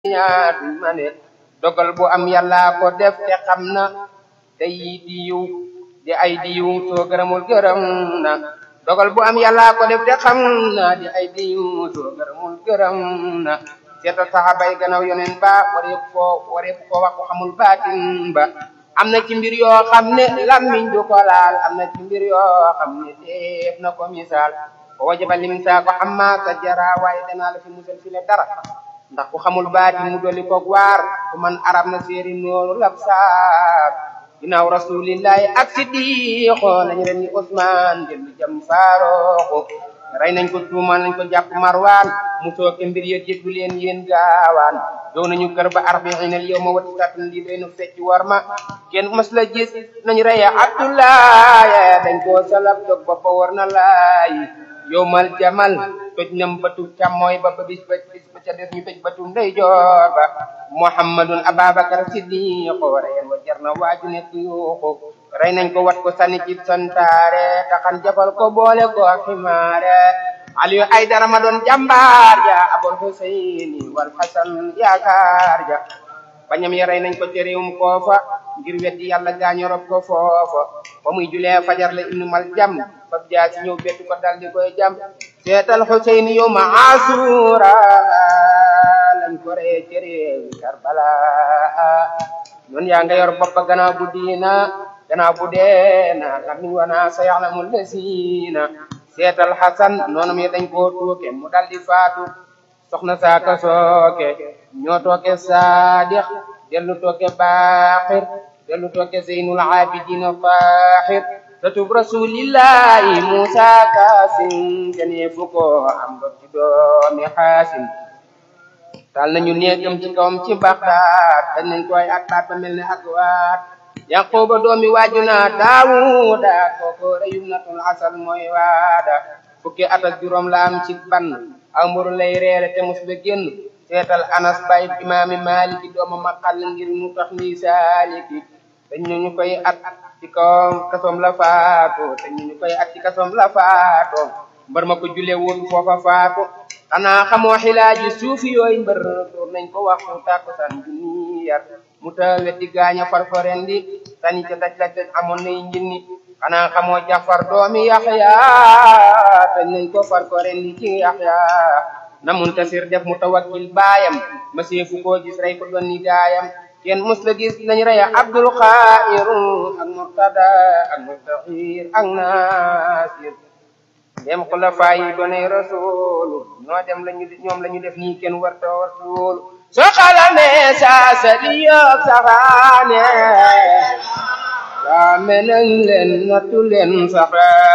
ñaar ma ne dogal bu am yàlla ko def te xam na te yi di yiw di ay di yiw soo gërëmul gërëm na dogal bu am yàlla ko def te xam na di ay di yiw soo gërëmul gërëm na seetal saxaaba yi gannaaw yoneen ba wareef koo wareef koo wax ko xamul baatin ba am na ci mbir yoo xam ne lammiñ du ko laal am na ci mbir yoo xam ne def na ko misaal ko wajaba lim saa ko xam maa sa jara waaye danaa la fi musal fi le dara ndax ku xamul baati mu dolli koog waar ku man arab na séeri nooru lab saar ginnaaw rasulillahi ak siddiqo nañu ren ni Usmaan dellu jam faarooxu rey nañ ko tuumal nañ ko jàpp marwaan mu sooke mbir ya jéggu leen yéen gaawaan dow nañu kër ba arbaina al yawma wati satun lii doy nu fecc war ma kenn mas la gis nañu reye abdoulaye dañ koo salab dog ba ba war na laay yowmal jamal toj nam batu càmmooy ba ba bis ba bis ba ca des ñu toj batu ndeyjoor ba muhammadun ababakar siddiqo reyen wa jar na waaju nekk yuuxu rey nañ ko wat ko sànni ci santaare taxan jafal ko boole ko ximaare aliyu ay dara ma doon jàmbaar ja abul huseyni wal hasan yaakaar ja bañam ya rey nañ ko ci réewum koofa ngir weddi yàlla gaañu rob ko foofa ba muy julee fajar la ibnu mal jam fab jaa si ñëw bettu ko dal di koy jam seetal huseyni yow ma asura lañ ko ree ci réew karbala noonu yaa nga yor bopp gannaaw bu diina gannaaw bu deena lamiñ wana sa yaxlamul lesiina seetal xasan noonu mi dañ koo tuuke mu dal di faatu soxna saaka sooke ñoo tooke saadix dellu tooke baaxir dellu tooke zeynul abidina faaxir satub rasulillahi musa kaasim kenee fu ko am dot ci doomi xaasim tal nañu néegam ci kawam ci baxdaat dañ nañ koy ak baat ba mel ne ak waat yaquba doomi waajuna daawuda kooko reyum natul asal mooy waada fukki at ak juróom la am ci ban amuru lay reere te mus ba génn seetal anas bay imaami maliki dooma maqal ngir mu tax ni saaliki dañ ñu koy at ci kawam kasoom la faatu dañ ñu koy at ci kasoom la faatu mbar ma ko julee woon foofa faatu xanaa xamoo xilaaji suufi yooyu mbër door nañ ko waxtu tàkkusaan junni yar mu ta weddi gaaña farfaren di tani ca daj daj amoon nay njinni xanaa xamoo jafar doomi yaxya tañ nañ ko farfaren di ci yaxya na muntasir def mu tawakkil baayam ma seefu koo gis rey ko doon ni gaayam kenn mus la gis nañ reya abdul xairu ak murtada ak mustaxir ak nasir dem xulafa yi doonay rasulu ñoo dem lañu ñoom la ñu def nii kenn warta rasul soo xalamee saa sa di yóob saxaane waa menañ leen nattu leen saxa